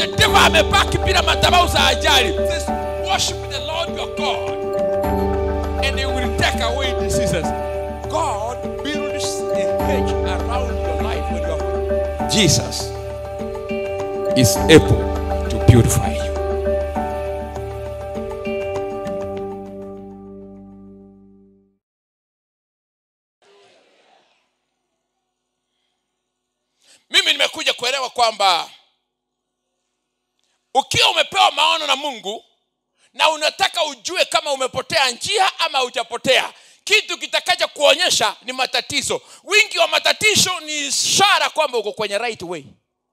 the devil amebaki bila madhabahu za ajali says worship the lord your god and he will take away diseases god builds a hedge around your life when you are jesus is able to purify you mimi nimekuja kuelewa kwamba ukiwa umepewa maono na mungu na unataka ujue kama umepotea njia ama hujapotea kitu kitakacha kuonyesha ni matatizo wingi wa matatizo ni ishara kwamba uko kwenye right way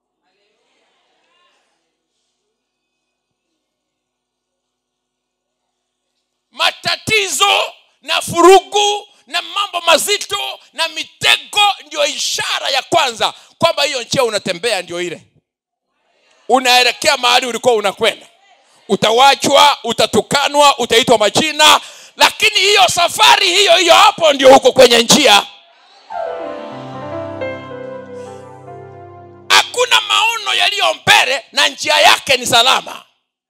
matatizo na furugu na mambo mazito na mitego ndio ishara ya kwanza kwamba hiyo njia unatembea ndio ile unaelekea mahali ulikuwa unakwenda utawachwa utatukanwa utaitwa majina lakini hiyo safari hiyo hiyo hapo ndio huko kwenye njia hakuna maono yaliyo mbele na njia yake ni salama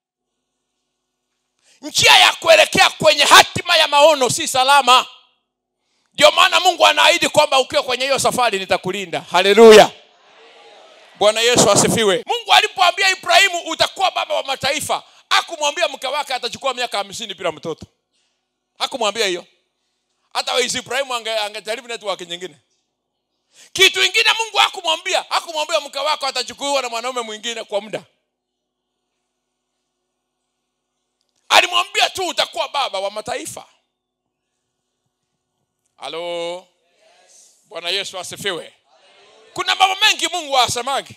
njia ya kuelekea kwenye hatima ya maono si salama ndio maana mungu anaahidi kwamba ukiwa kwenye hiyo safari nitakulinda haleluya bwana yesu asifiwe mungu alipoambia ibrahimu utakuwa baba wa mataifa hakumwambia mke wake atachukua miaka hamsini bila mtoto hakumwambia hiyo hata waisi ibrahimu ange- angejaribu network nyingine kitu ingine mungu hakumwambia hakumwambia mke wako atachukuliwa na mwanaume mwingine kwa muda alimwambia tu utakuwa baba wa mataifa halo bwana yesu asifiwe kuna mambo mengi mungu asemagi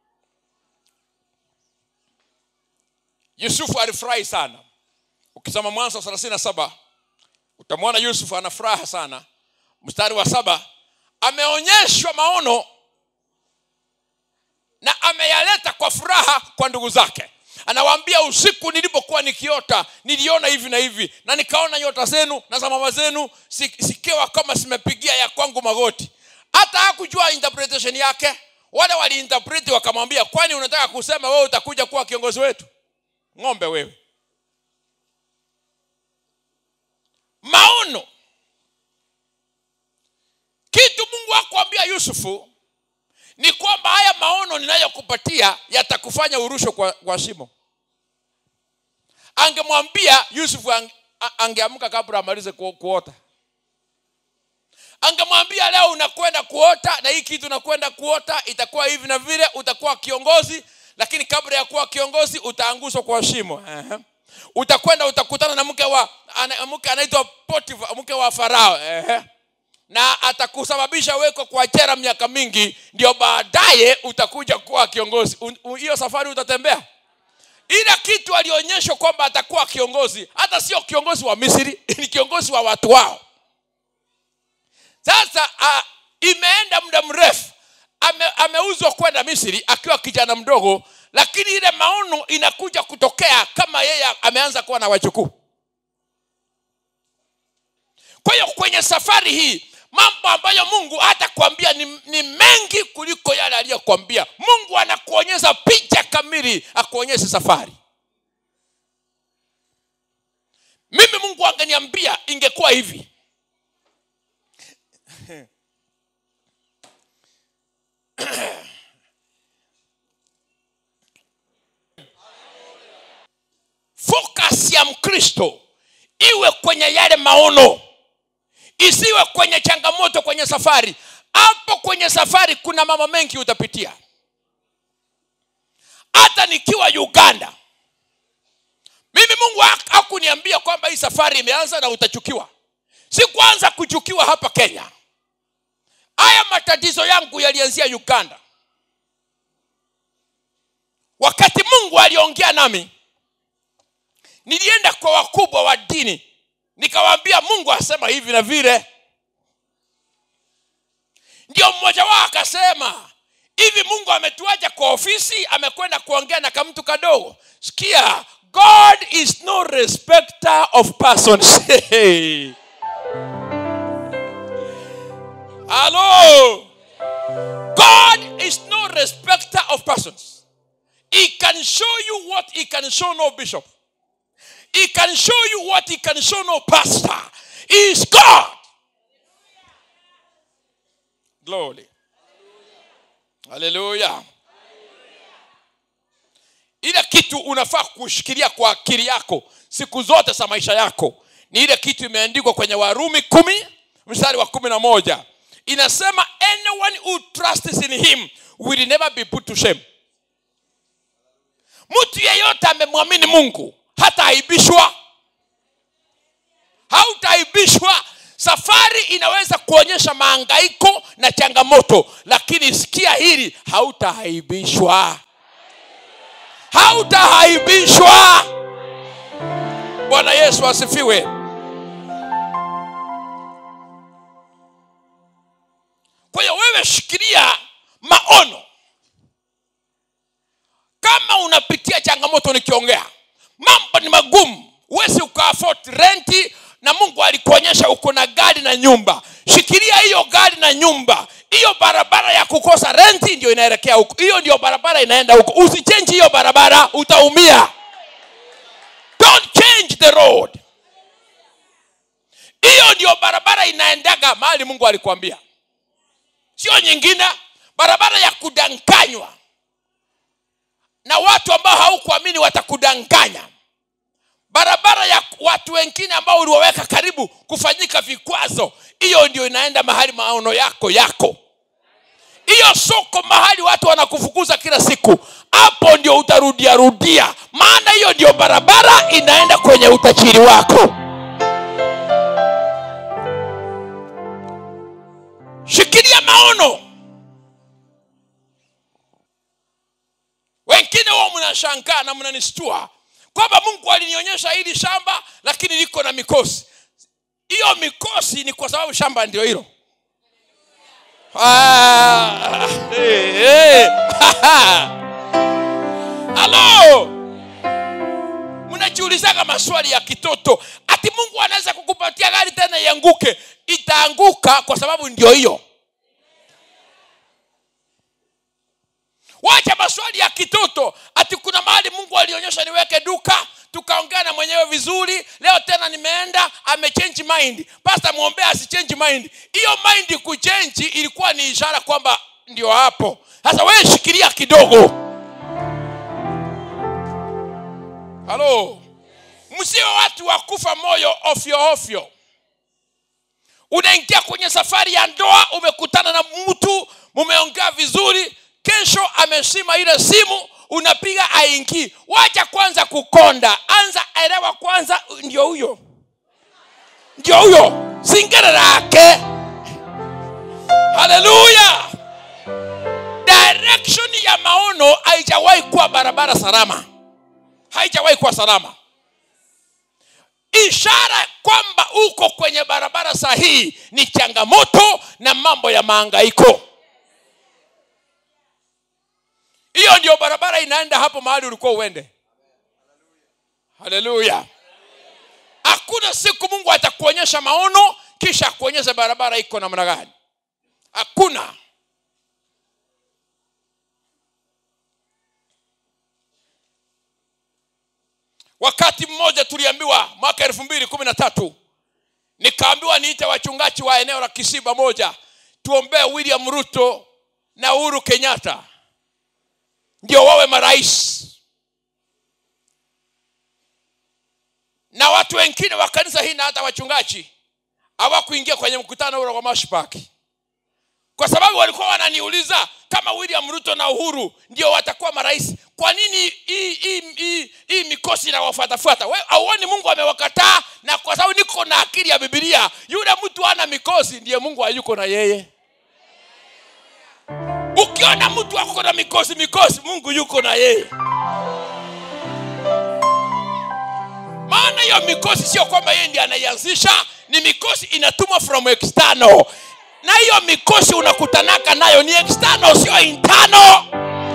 yusufu alifurahi sana ukisoma mwanzo thelathini na saba utamwona yusufu ana furaha sana mstari wa saba ameonyeshwa maono na ameyaleta kwa furaha kwa ndugu zake anawaambia usiku nilipokuwa nikiota niliona hivi na hivi na nikaona nyota zenu na za mama zenu si- zikiwa kama zimepigia ya kwangu magoti hata hakujua interpretation yake wale waliinterpreti wakamwambia kwani unataka kusema wewe utakuja kuwa kiongozi wetu ng'ombe wewe maono kitu mungu akuambia yusufu ni kwamba haya maono ninayokupatia yatakufanya urushwe kwa, kwa shimo angemwambia yusufu ang, a- angeamka kabla amalize ku, kuota angemwambia leo unakwenda kuota na hii kitu unakwenda kuota itakuwa hivi na vile utakuwa kiongozi lakini kabla ya kuwa kiongozi utaangushwa kwa shimo Ehe. utakwenda utakutana na mke wa ana- mke anaitwa Potifa, mke wa farao Ehe na atakusababisha weko kwa jera miaka mingi ndio baadaye utakuja kuwa kiongozi Un- un- hiyo safari utatembea ila kitu alionyeshwa kwamba atakuwa kiongozi hata sio kiongozi wa misri ni kiongozi wa watu wao sasa uh, imeenda muda mrefu ame, ameuzwa kwenda misri akiwa kijana mdogo lakini ile maono inakuja kutokea kama yeye ameanza kuwa na wachukuu kwa hiyo kwenye safari hii mambo ambayo mungu hatakwambia ni, ni mengi kuliko yale aliyokwambia mungu anakuonyesha picha kamili akuonyeshe safari mimi mungu angeniambia ingekuwa hivi focus ya mkristo iwe kwenye yale maono isiwe kwenye changamoto kwenye safari hapo kwenye safari kuna mambo mengi utapitia hata nikiwa uganda mimi mungu hak- hakuniambia kwamba hii safari imeanza na utachukiwa si kwanza kuchukiwa hapa kenya haya matatizo yangu yalianzia uganda wakati mungu aliongea nami nilienda kwa wakubwa wa dini nikawaambia mungu asema hivi na vile ndio mmoja wao akasema hivi mungu ametuacha kwa ofisi amekwenda kuongea na kamtu kadogo sikia god is no respecter of persons halo god is no respecter of persons he can show you what he can show no bishop he can show you what he can show no pastor he is god glory haleluya ile kitu unafaa kushikilia kwa akili yako siku zote za maisha yako ni ile kitu imeandikwa kwenye warumi kumi mstari wa kumi na moja inasema anyone who trusts in him will never be put to shame mtu yeyote amemwamini mungu hataaibishwa hautaaibishwa safari inaweza kuonyesha maangaiko na changamoto lakini sikia hili hautaaibishwa hautaaibishwa bwana yesu asifiwe kwa hiyo wewe shikilia maono kama unapitia changamoto nikiongea mambo ni magumu huwezi ukaafot renti na mungu alikuonyesha uko na gari na nyumba shikilia hiyo gari na nyumba hiyo barabara ya kukosa renti ndio inaelekea huko hiyo ndio barabara inaenda huko usichenji hiyo barabara utaumia don't change the road hiyo ndio barabara inaendaga mahali mungu alikuambia sio nyingine barabara ya kudanganywa na watu ambao haukuamini watakudanganya barabara ya watu wengine ambao uliwaweka karibu kufanyika vikwazo hiyo ndio inaenda mahali maono yako yako hiyo soko mahali watu wanakufukuza kila siku hapo ndio utarudia rudia maana hiyo ndio barabara inaenda kwenye utajiri wako shikilia maono wengine wao mnashangaa na mnanistua kwamba mungu alinionyesha hili shamba lakini liko na mikosi hiyo mikosi ni kwa sababu shamba ndio hilo Ah, hey, hey. halo mnajiulizaga maswali ya kitoto ati mungu anaweza kukupatia gari tena ianguke itaanguka kwa sababu ndio hiyo wacha maswali ya kitoto ati kuna mahali mungu alionyesha niweke duka tukaongea na mwenyewe vizuri leo tena nimeenda amechange mind pasta mwombea asichange mind hiyo mind kuchenji ilikuwa ni ishara kwamba ndio hapo sasa wewe shikilia kidogo halo msio watu wa kufa moyo ofyo ofyo unaingia kwenye safari ya ndoa umekutana na mtu mumeongea vizuri kesho amesima ile simu unapiga aingii wacha kwanza kukonda anza elewa kwanza ndio huyo ndio huyo singere lake haleluya direction ya maono haijawahi kuwa barabara salama haijawahi kuwa salama ishara kwamba uko kwenye barabara sahihi ni changamoto na mambo ya maangaiko hiyo ndio barabara inaenda hapo mahali ulikuwa uende haleluya hakuna siku mungu atakuonyesha maono kisha akuonyesha barabara iko namna gani hakuna wakati mmoja tuliambiwa mwaka elfu mbili kumi na tatu nikaambiwa niite wachungaji wa eneo la kisiba moja tuombee william ruto na uhuru kenyatta ndio wawe marais na watu wengine wa kanisa hii na hata wachungaji hawakuingia kwenye mkutano ule wa mashpaki kwa sababu walikuwa wananiuliza kama william ruto na uhuru ndio watakuwa marais kwa nini hii- hii hii- hii mikosi inawafuatafuata We- auoni mungu amewakataa na kwa sababu niko na akili ya bibilia yule mtu ana mikosi ndiye mungu hayuko na yeye ukiona mtu ako na mikosi mikosi mungu yuko na yeye maana hiyo mikosi sio kwamba yeye ndiye anaianzisha ni mikosi inatumwa from external na hiyo mikosi unakutanaka nayo ni external sio internal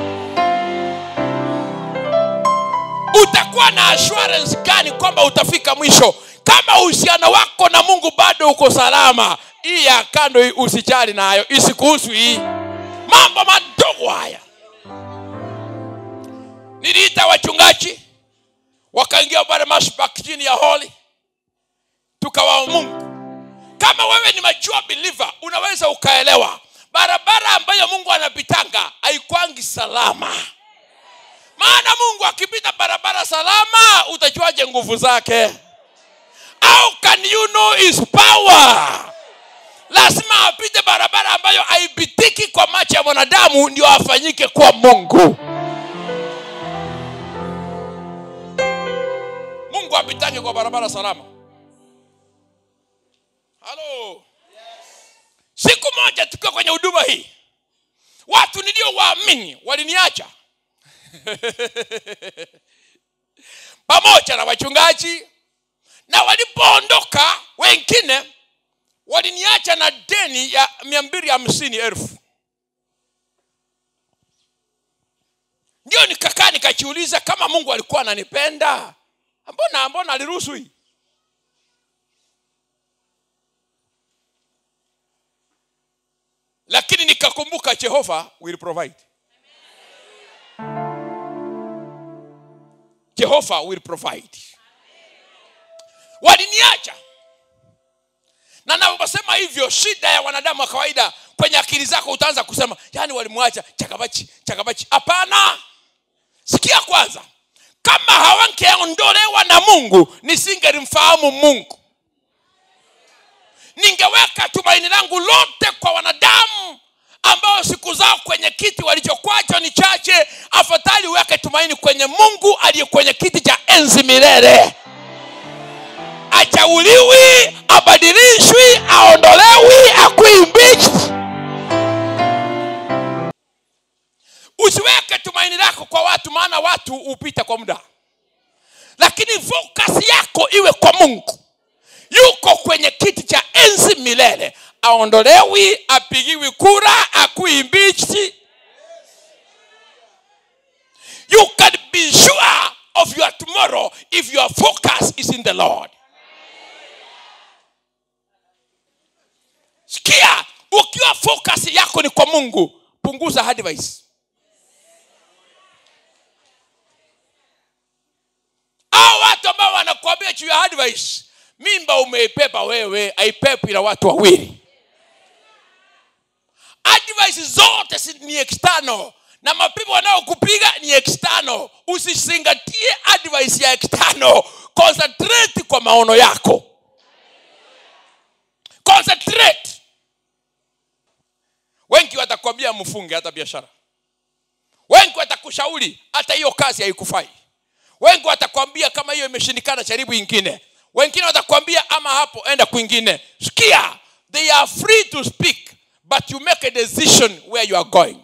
utakuwa na assurance gani kwamba utafika mwisho kama uhusiano wako na mungu bado uko salama hii ya kando hii usijali nayo isikuhusu hii mambo madogo haya niliita wachungaji wakaingia pale mashbak chini ya holi tukawao mungu kama wewe ni mature believer unaweza ukaelewa barabara ambayo mungu anapitanga haikwangi salama maana mungu akipita barabara salama utajuaje nguvu zake how can you know his power lazima apite barabara ambayo haipitiki kwa macho ya mwanadamu ndio afanyike kuwa mungu mungu apitange kwa barabara salama halo siku moja tukiwa kwenye huduma hii watu niliowaamini waliniacha pamoja na wachungaji na walipoondoka wengine waliniacha na deni ya mia mbili hamsini elfu ndio nikakaa nikajiuliza kama mungu alikuwa ananipenda mbona mbona aliruhusu hii lakini nikakumbuka jehova will provide jehova will provide waliniacha na naposema hivyo shida ya wanadamu wa kawaida kwenye akili zako utaanza kusema yani walimwacha chakabachi chakabachi hapana sikia kwanza kama hawangeondolewa na mungu nisingelimfahamu mungu ningeweka tumaini langu lote kwa wanadamu ambao siku zao kwenye kiti walichokwacho ni chache afadhali uweke tumaini kwenye mungu aliye kwenye kiti cha enzi milele achauliwi abadilishwi aondolewi akuimbichi usiweke tumaini lako kwa watu maana watu hupita kwa muda lakini focus yako iwe kwa mungu yuko kwenye kiti cha enzi milele aondolewi apigiwi kura akuimbichi you can be sure of your tomorrow if your focus is in the lord sikia ukiwa focus yako ni kwa mungu punguza advice au watu ambao wanakuambia juu ya advice mimba umeipepa wewe aipepi na watu wawili advice zote si- ni external na mapepo wanaokupiga ni external usizingatie advice ya external concentrate kwa maono yako concentrate wengi watakwambia mfunge hata biashara wengi watakushauri hata hiyo kazi haikufai wengi watakwambia kama hiyo imeshindikana jaribu ingine wengine watakwambia ama hapo enda kwingine sikia they are free to speak but you make a decision where you are going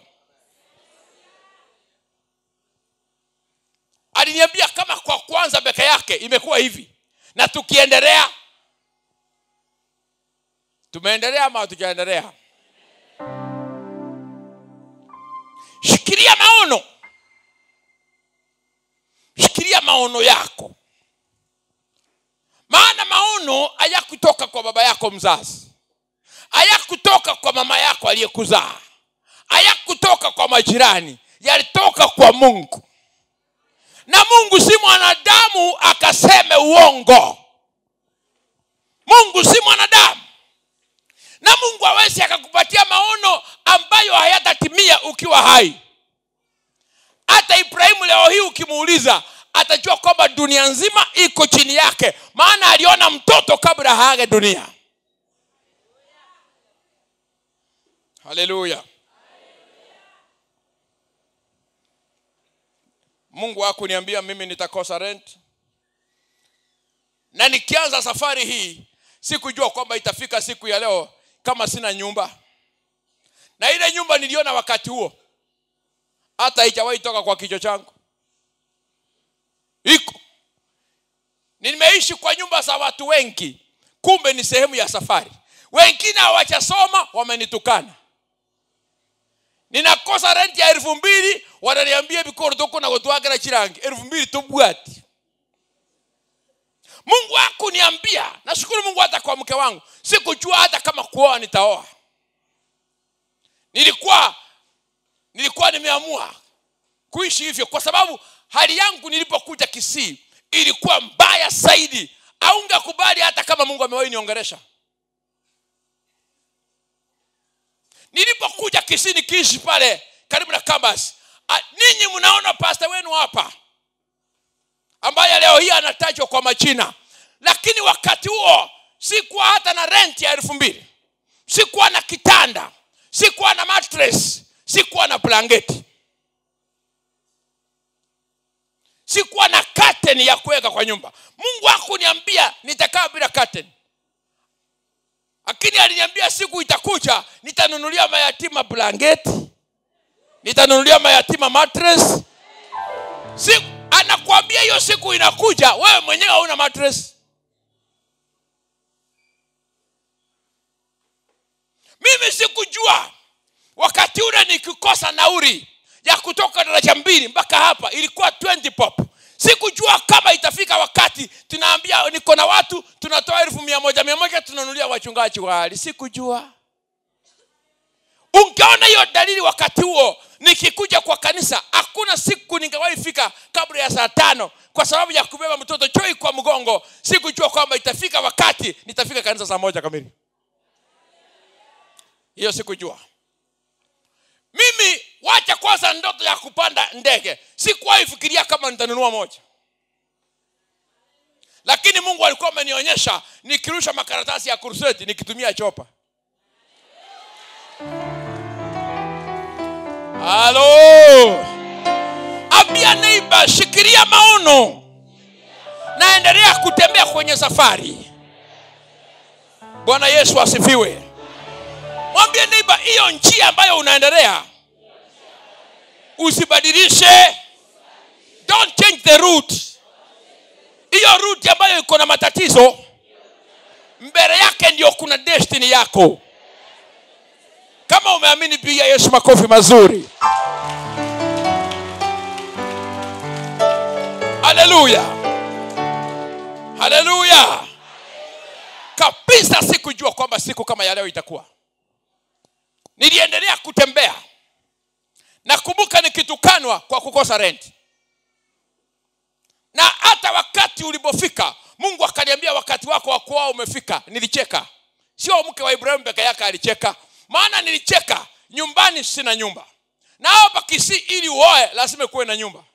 aliniambia kama kwa kwanza peke yake imekuwa hivi na tukiendelea tumeendelea ama hatujaendelea shikilia maono shikilia maono yako maana maono hayakutoka kwa baba yako mzazi hayakutoka kwa mama yako aliyekuzaa hayakutoka kwa majirani yalitoka kwa mungu na mungu si mwanadamu akaseme uongo mungu si mwanadamu na mungu awezi akakupatia maono ambayo hayatatimia ukiwa hai hata ibrahimu leo hii ukimuuliza atajua kwamba dunia nzima iko chini yake maana aliona mtoto kabla haage dunia haleluya mungu hakuniambia mimi nitakosa rent na nikianza safari hii sikujua kwamba itafika siku ya leo kama sina nyumba na ile nyumba niliona wakati huo hata haijawahi toka kwa kichwa changu iko nimeishi kwa nyumba za watu wengi kumbe ni sehemu ya safari wengine hawachasoma wamenitukana ninakosa renti ya elfu mbili wananiambia bikoro tokona gutwagera chirangi elfu mbili tubwati mungu hakuniambia nashukuru mungu hata kwa mke wangu sikujua hata kama kuoa nitaoa nilikuwa nilikuwa nimeamua kuishi hivyo kwa sababu hali yangu nilipokuja kisii ilikuwa mbaya zaidi aungekubali hata kama mungu amewahi niongeresha nilipokuja kisii nikiishi pale karibu na kambas a- ninyi mnaona pasta wenu hapa ambaye leo hii anatajwa kwa majina lakini wakati huo sikuwa hata na rent ya elfu mbili sikuwa na kitanda sikuwa na mattress sikuwa na blanketi sikuwa na curtain ya kuweka kwa nyumba mungu hakuniambia nitakaa bila curtain lakini aliniambia siku itakuja nitanunulia mayatima blanketi nitanunulia mayatima mattress siku, anakuambia hiyo siku inakuja wewe mwenyewe hauna mattress mimi sikujua wakati ule nikikosa nauri ya kutoka daraja mbili mpaka hapa ilikuwa 20 pop sikujua kama itafika wakati tunaambia niko na watu tunatoa elfu mia moja mia moja tunanulia wachungaji wali sikujua ungeona hiyo dalili wakati huo nikikuja kwa kanisa hakuna siku ningewahi fika kabla ya saa tano kwa sababu ya kubeba mtoto choi kwa mgongo sikujua kwamba itafika wakati nitafika kanisa saa moja kamili hiyo sikujua mimi wacha kwanza ndoto ya kupanda ndege sikuwahi fikiria kama nitanunua moja lakini mungu alikuwa amenionyesha nikirusha makaratasi ya kurseti nikitumia chopa halo ambia neiba shikilia maono naendelea kutembea kwenye safari bwana yesu asifiwe mwambie neiba hiyo njia ambayo unaendelea usibadilishe don't change the route hiyo route ambayo iko na matatizo mbele yake ndio kuna destiny yako kama umeamini piga yesu makofi mazuri haleluya haleluya kabisa sikujua kwamba siku kama ya leo itakuwa niliendelea kutembea nakumbuka nikitukanwa kwa kukosa renti na hata wakati ulipofika mungu akaniambia wakati wako wa kuoa umefika nilicheka sio mke wa ibrahimu peke yake alicheka maana nilicheka nyumbani sina nyumba na hapa kisii ili uoe lazima kuwe na nyumba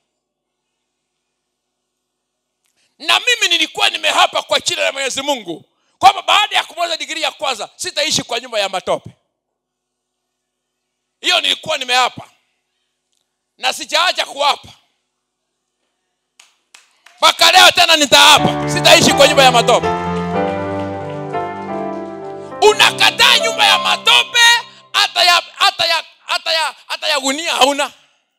na mimi nilikuwa nimehapa kwa jina la mwenyezi mungu kwamba baada ya kumaliza digrii ya kwanza sitaishi kwa nyumba ya matope hiyo nilikuwa nimeapa na sijaacha kuapa mpaka leo tena nitaapa sitaishi kwa nyumba ya matope unakataa nyumba ya matope hata ya hata ya hata ya hata ya gunia hauna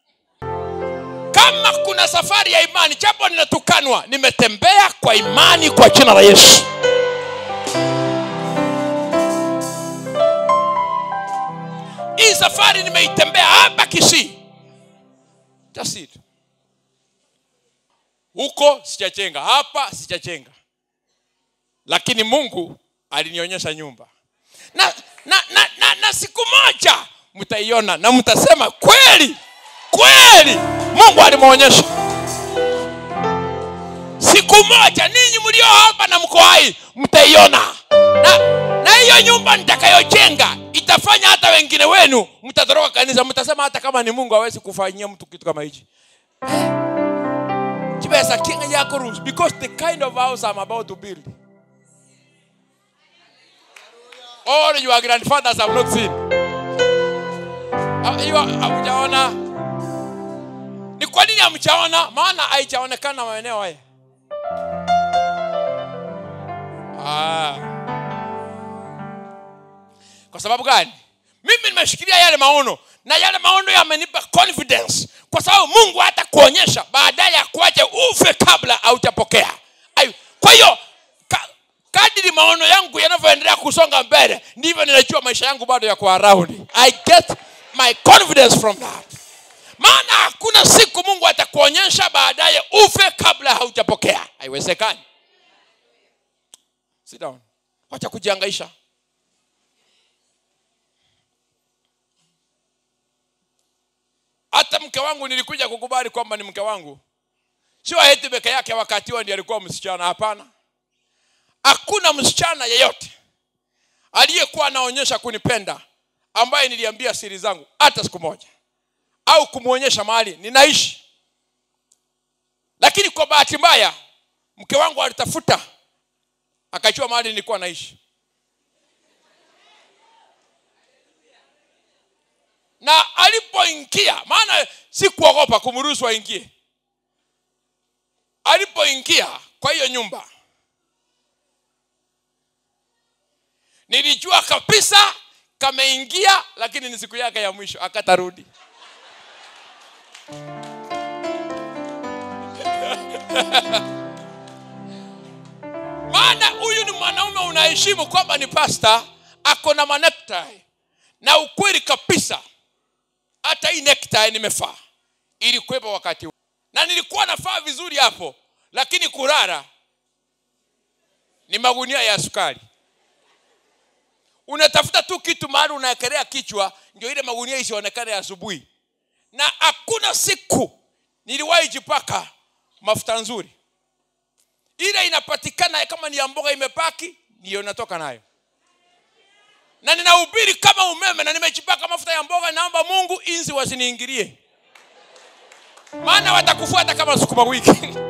kama kuna safari ya imani japo ninatukanwa nimetembea kwa imani kwa jina la yesu hii safari nimeitembea hapa kisii Just it. huko sijachenga hapa sijachenga lakini mungu alinionyesha nyumba na, na, na, na, na siku moja mtaiona na mtasema kweli kweli mungu alimwonyesha siku moja ninyi mlio hapa na mko hai mtaiona na na hiyo nyumba nitakayojenga itafanya hata wengine wenu mtatoroka kanisa mtasema hata kama ni mungu hawezi kufanyia mtu kitu kama hichi chibesa kinga yako rules because the kind of house I'm about to build all your grandfathers have not seen Ha- hiyo hamjaona ni kwa nini hamjaona maana haijaonekana maeneo haya ah. kwa sababu gani mimi nimeshikilia yale maono na yale maono yamenipa confidence kwa sababu mungu hata kuonyesha baadaye akuache ufe kabla haujapokea Ayu, kwa hiyo ka, kadiri maono yangu yanavyoendelea kusonga mbele ndivyo ninajua maisha yangu bado yako around i get my confidence from that maana hakuna siku mungu atakuonyesha baadaye ufe kabla haujapokea haiwezekani Sit down. wacha kujiangaisha hata mke wangu nilikuja kukubali kwamba ni mke wangu sio eti peke yake wakati huo ndiye alikuwa msichana hapana hakuna msichana yeyote aliyekuwa anaonyesha kunipenda ambaye niliambia siri zangu hata siku moja au kumwonyesha mahali ninaishi lakini kwa bahati mbaya mke wangu alitafuta akajua mahali nilikuwa naishi na alipoingia maana sikuogopa kumruhusu aingie alipoingia kwa hiyo nyumba nilijua kabisa kameingia lakini ni siku yake ya mwisho akatarudi maana huyu ni mwanaume unaheshimu kwamba ni pasta ako na manektai na ukweli kabisa hata hii nektai nimefaa ilikuwepo wakati huu na nilikuwa nafaa vizuri hapo lakini kurara ni magunia ya sukari unatafuta tu kitu mahali unaekelea kichwa ndio ile magunia isionekane asubuhi na hakuna siku niliwahi jipaka mafuta nzuri ile inapatikana kama ni ya mboga imepaki ndiyo natoka nayo na ninahubiri kama umeme na nimejipaka mafuta ya mboga naomba mungu inzi wasiniingilie maana watakufuata kama sukuma wiki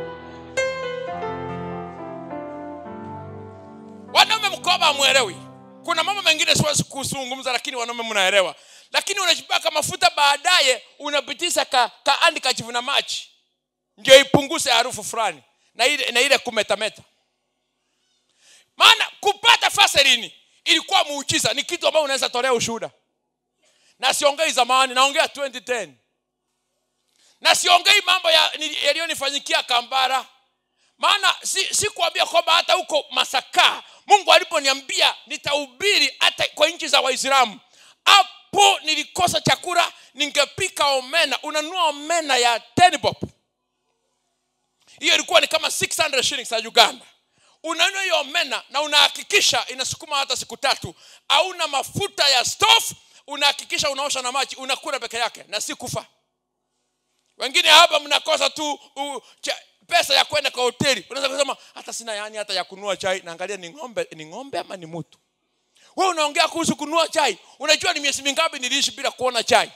wanaume mkoba amwelewi kuna mambo mengine siwezi kuzungumza lakini wanaume mnaelewa lakini unajipaka mafuta baadaye unapitisha ka, kaandi kachivuna machi ndio ipunguze harufu fulani na ile, na ile kumetameta maana kupata faselini ilikuwa muujiza ni kitu ambayo unaweza tolea ushuhuda na siongei zamani naongea 2010 na siongei mambo yaliyonifanyikia ya kambara maana si, si kuambia kwamba hata huko masaka mungu aliponiambia nitahubiri hata kwa nchi za waislamu hapo nilikosa chakula ningepika omena unanunua omena ya tenbop hiyo ilikuwa ni kama 600 shillings za uganda unanunua hiyo omena na unahakikisha inasukuma hata siku tatu hauna mafuta ya stove unahakikisha unaosha na maji unakula peke yake na si kufa wengine hapa mnakosa tu uh, cha, pesa ya kwenda kwa hoteli unaweza kusema hata sina yani hata ya kununua chai naangalia ni ng'ombe ni ng'ombe ama ni mtu wewe unaongea kuhusu kununua chai unajua ni miezi mingapi niliishi bila kuona chai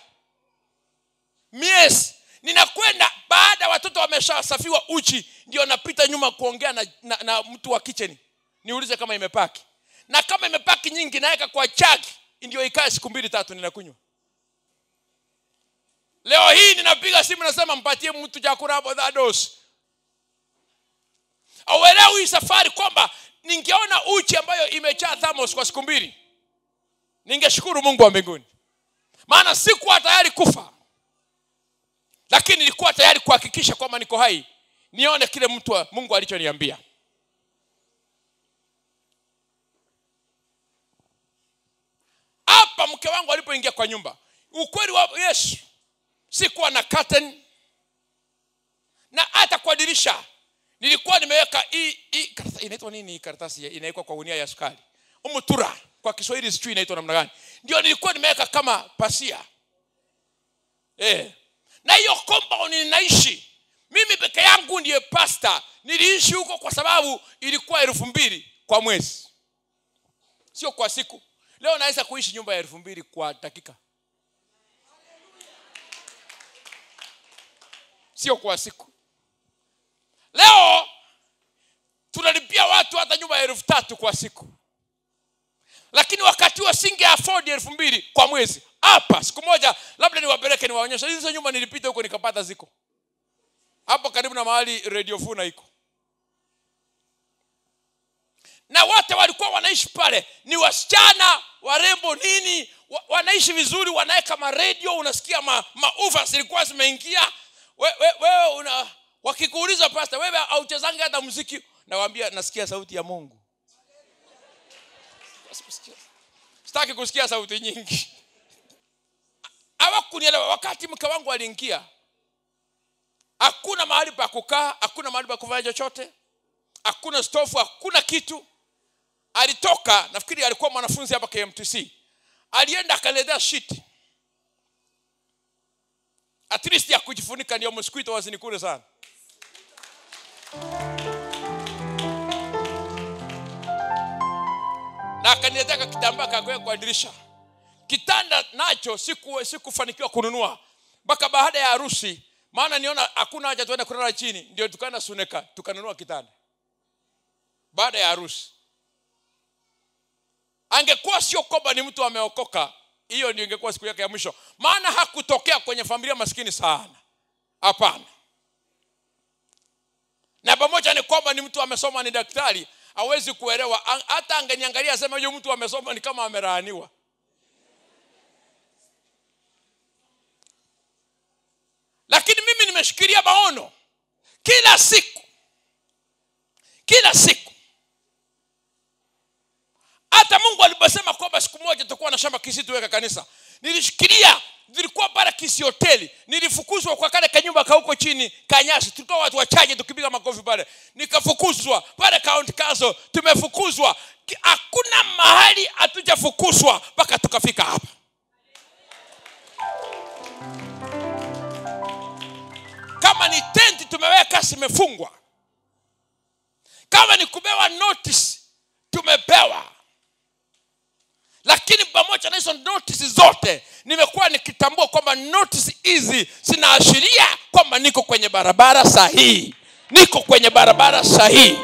miezi ninakwenda baada watoto wameshasafiwa uchi ndio napita nyuma kuongea na, na, na mtu wa kitchen niulize kama imepaki na kama imepaki nyingi naweka kwa chaki ndio ikae siku mbili tatu ninakunywa leo hii ninapiga simu nasema mpatie mtu chakula hapo dhados auelewi hii safari kwamba ningeona uchi ambayo imejaa thamos kwa siku mbili ningeshukuru mungu wa mbinguni maana sikuwa tayari kufa lakini nilikuwa tayari kuhakikisha kwamba niko hai nione kile mtu wa mungu alichoniambia hapa mke wangu alipoingia kwa nyumba ukweli wa yesu sikuwa na curtain na hata kwa dirisha nilikuwa nimeweka hii hii karatasi inaitwa nini hii karatasi inawekwa kwa gunia ya sukari umutura kwa kiswahili sijui inaitwa namna gani ndio nilikuwa nimeweka kama pasia eh na hiyo compound ninaishi mimi peke yangu ndiye pasta niliishi huko kwa sababu ilikuwa elfu mbili kwa mwezi sio kwa siku leo naweza kuishi nyumba ya elfu mbili kwa dakika sio kwa siku leo tunalipia watu hata nyumba ya elfu tatu kwa siku lakini wakati huo singe afford elfu mbili kwa mwezi hapa siku moja labda niwapeleke niwaonyesha hizo nyumba nilipita huko nikapata ziko hapo karibu na mahali radio funa iko na wote walikuwa wanaishi pale ni wasichana warembo nini wa, wanaishi vizuri wanaweka maredio unasikia ma, maufa zilikuwa zimeingia wewe we, we, una wakikuuliza pasta wewe auchezangi hata muziki nawambia nasikia sauti ya mungu sitaki kusikia sauti nyingi hawakunielewa wakati mke wangu aliingia hakuna mahali pa kukaa hakuna mahali pa kufanya chochote hakuna stofu hakuna kitu alitoka nafikiri alikuwa mwanafunzi hapa kmtc alienda akaletea shiti at least ya kujifunika ndio mosquito wasinikule sana akaniletea kitambaa kakweka kwa dirisha kitanda nacho siku sikufanikiwa kununua mpaka baada ya harusi maana niona hakuna haja tuende kulala chini ndio tukaenda suneka tukanunua kitanda baada ya harusi angekuwa sio kwamba ni mtu ameokoka hiyo ndio ingekuwa siku yake ya mwisho maana hakutokea kwenye familia maskini sana hapana na pamoja ni kwamba ni mtu amesoma ni daktari hawezi kuelewa An- hata angeniangalia asema huyu mtu amesoma ni kama amelaaniwa lakini mimi nimeshikilia maono kila siku kila siku hata mungu aliposema kwamba siku moja tutakuwa na shamba kisi tuweka kanisa nilishikilia nilikuwa pale kisi hoteli nilifukuzwa kwa kale kanyumba kauko chini kanyasi tulikuwa watu wachache tukipiga makofi pale nikafukuzwa pale county council tumefukuzwa Ki- hakuna mahali hatujafukuzwa mpaka tukafika hapa kama ni tenti tumeweka zimefungwa kama ni kupewa notice tumepewa lakini pamoja na hizo notice zote nimekuwa nikitambua kwamba notice hizi zinaashiria kwamba niko kwenye barabara sahihi niko kwenye barabara sahihi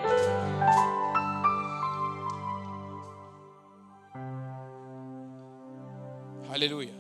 haleluya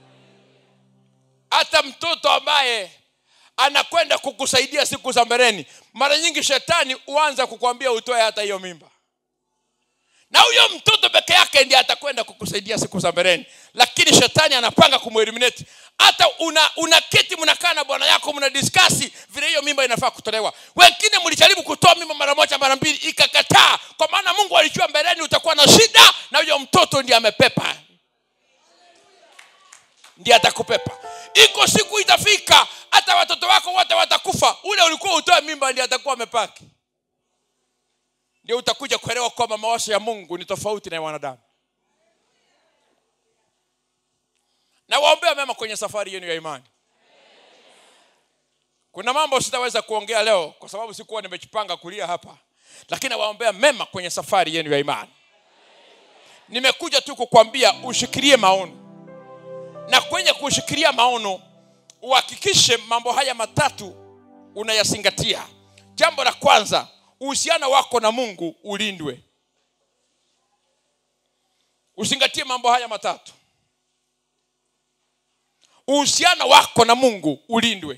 hata mtoto ambaye anakwenda kukusaidia siku za mbeleni mara nyingi shetani huanza kukwambia utoe hata hiyo mimba na huyo mtoto peke yake ndiye atakwenda kukusaidia siku za mbeleni lakini shetani anapanga kumweliminate hata una, una keti mnakaa na bwana yako mna diskasi vile hiyo mimba inafaa kutolewa wengine mlijaribu kutoa mimba mara moja mara mbili ikakataa kwa maana mungu alijua mbeleni utakuwa na shida na huyo mtoto ndiye amepepa ndiye atakupepa iko siku itafika hata watoto wako wote watakufa ule ulikuwa utoe mimba ndiye atakuwa amepaki ndio utakuja kuelewa kwamba mawazo ya mungu ni tofauti na ya wanadamu na waombea mema kwenye safari yenu ya imani kuna mambo sitaweza kuongea leo kwa sababu sikuwa nimejipanga kulia hapa lakini nawaombea mema kwenye safari yenu ya imani nimekuja tu kukwambia ushikilie maono na kwenye kushikilia maono uhakikishe mambo haya matatu unayazingatia jambo la kwanza uhusiano wako na mungu ulindwe uzingatie mambo haya matatu uhusiano wako na mungu ulindwe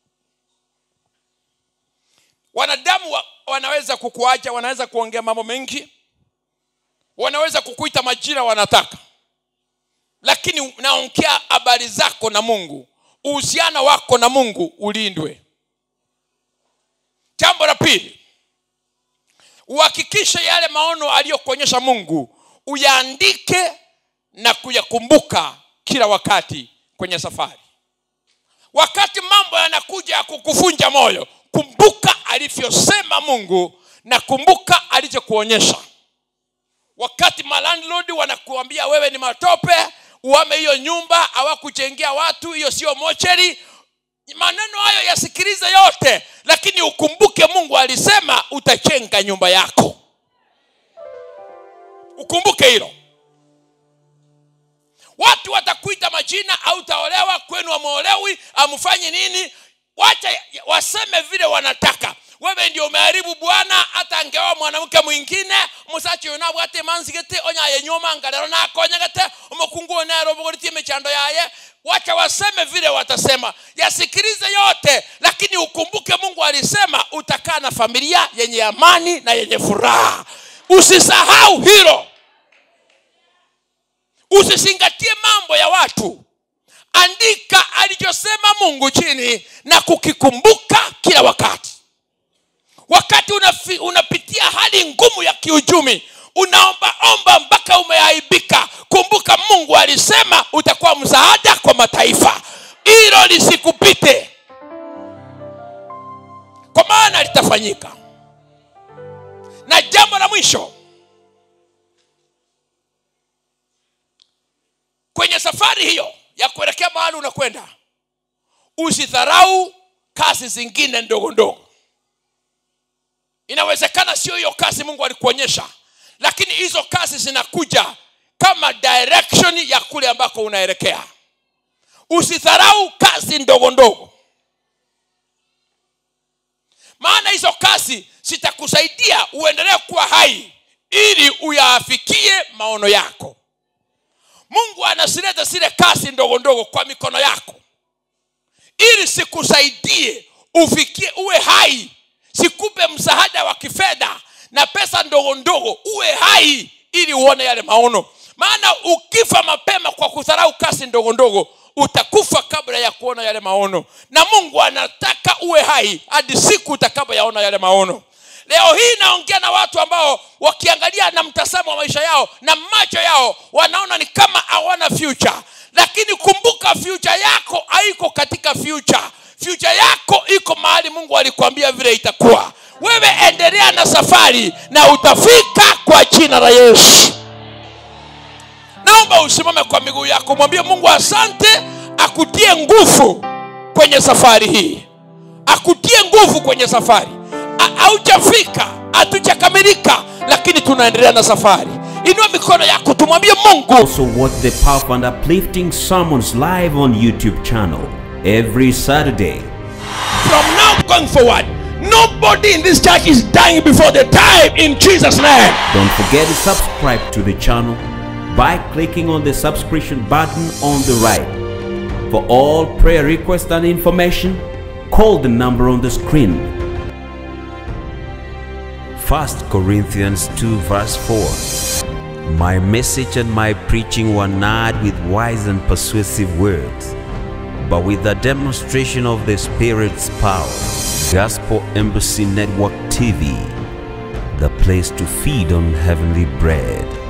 wanadamu wa, wanaweza kukuacha wanaweza kuongea mambo mengi wanaweza kukuita majira wanataka lakini naongea habari zako na mungu uhusiano wako na mungu ulindwe jambo la pili uhakikishe yale maono aliyokuonyesha mungu uyaandike na kuyakumbuka kila wakati kwenye safari wakati mambo yanakuja ya kukuvunja moyo kumbuka alivyosema mungu na kumbuka alichokuonyesha wakati malandlord wanakuambia wewe ni matope uame hiyo nyumba hawakujengea watu hiyo sio mocheri maneno hayo yasikilize yote lakini ukumbuke mungu alisema utajenga nyumba yako ukumbuke hilo watu watakuita majina au utaolewa kwenu amuolewi amfanyi nini wacha waseme vile wanataka wewe ndio umeharibu bwana hata angeoa mwanamke mwingine musachi uyu nabwate manzigete onyaye nyuma ngarero nakonyagete umukungu nero bugoritie michando yaye wacha waseme vile watasema yasikilize yote lakini ukumbuke mungu alisema utakaa na familia yenye amani na yenye furaha usisahau hilo usizingatie mambo ya watu andika alichosema mungu chini na kukikumbuka kila wakati wakati unafi, unapitia hali ngumu ya kiuchumi unaombaomba mpaka umeaibika kumbuka mungu alisema utakuwa msaada kwa mataifa hilo lisikupite kwa maana litafanyika na jambo la mwisho kwenye safari hiyo ya kuelekea mahali unakwenda usidharau kazi zingine ndogo ndogo inawezekana sio hiyo kazi mungu alikuonyesha lakini hizo kazi zinakuja kama direction ya kule ambako unaelekea usidharau kazi ndogo ndogo maana hizo kazi zitakusaidia uendelee kuwa hai ili uyaafikie maono yako mungu anazileta zile kazi ndogo ndogo kwa mikono yako ili sikusaidie ufikie uwe hai sikupe msaada wa kifedha na pesa ndogo ndogo uwe hai ili uone yale maono maana ukifa mapema kwa kudharau kazi ndogo ndogo utakufa kabla ya kuona yale maono na mungu anataka uwe hai hadi siku utakapoyaona yale maono leo hii naongea na watu ambao wakiangalia na mtazamo wa maisha yao na macho yao wanaona ni kama hawana future lakini kumbuka future yako haiko katika future future yako iko mahali mungu alikwambia vile itakuwa wewe endelea na safari na utafika kwa jina la yesu naomba usimame kwa miguu yako mwambie mungu asante akutie nguvu kwenye safari hii akutie nguvu kwenye safari Ha- haujafika hatujakamilika lakini tunaendelea na safari inua mikono yako tumwambie mungu Also watch the powerful and uplifting sermons live on YouTube channel every Saturday. from now going forward nobody in this church is dying before the time in jesus name Don't forget to subscribe to the channel by clicking on the subscription button on the right. For all prayer requests and information, call the number on the screen. 1 Corinthians 2 verse 4 My message and my preaching were not with wise and persuasive words, but with the demonstration of the Spirit's power. Gospel Embassy Network TV, the place to feed on heavenly bread.